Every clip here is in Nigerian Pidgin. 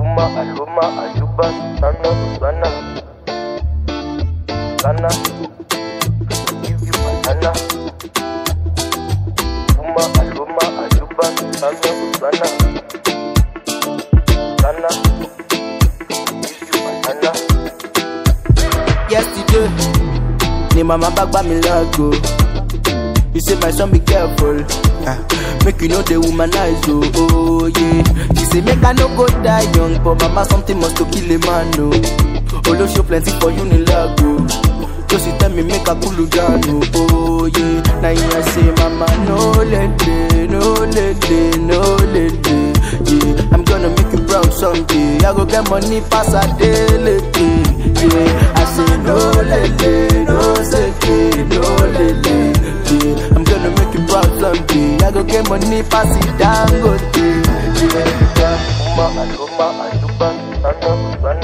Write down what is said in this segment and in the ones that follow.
Uma, Aluma, Aluba, Sana, Sana. Sana. Give you banana. Uma, Aluma, Aluba, Sana, Sana. Sana. Give you banana. yesterday ni mama back by me lago you say my son be careful ah, make you know the womanize oh, oh yeah she say make i no go die young but mama something must to kill a man oh olosho plenty for you ni lago just tell me make i cool you down oh, oh yeah na you I say mama no lele no lele no lele yeah i'm gonna make you proud someday i go get money pass a daily yeah i say no lele no seke no lele yeah i'm gonna make you proud someday i go get money pass it dangote yeah. Uma, Aluma, Aluba, Sana, Sana.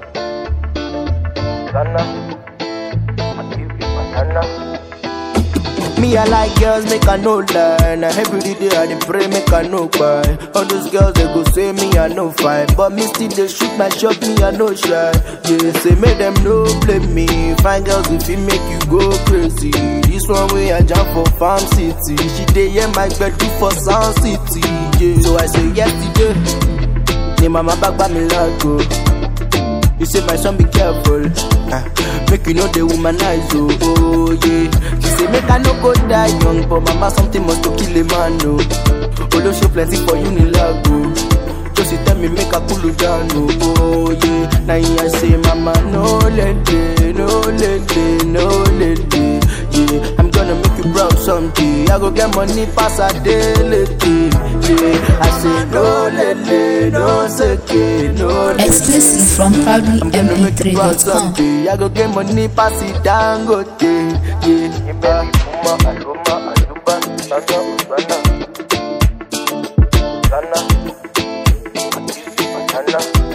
Sana. I give you banana. Me, I like girls, make I no lie. Now every day I dey pray, make I no cry. All those girls they go say me I no fine, but me still they shoot my shot, me I no shy. Yeah, say make them no blame me. Fine girls if it make you go crazy. This one way I jump for farm city. She dey hear my bed for sound city. Yeah, so I say yesterday. Ni mama back by me lago. You say my son be careful, ah, make you know the womanize oh, oh yeah. She say make I no go die young, but mama something must to kill a man oh. Olosho plenty for you ni lago. Just tell me make I cool you down oh, oh yeah. Now I say mama no lele, no lele, no lele. Yeah, I'm gonna make you proud someday. I go get money pass a daily. Yeah, I say no lele, no seke, no lele. Exclusive from I'm gonna make you proud proudlymp3.com. someday. I go get money pass it dangote. Yeah, Give me Uma, Aluma, Aluba, Sana, Sana. Sana. I give you banana.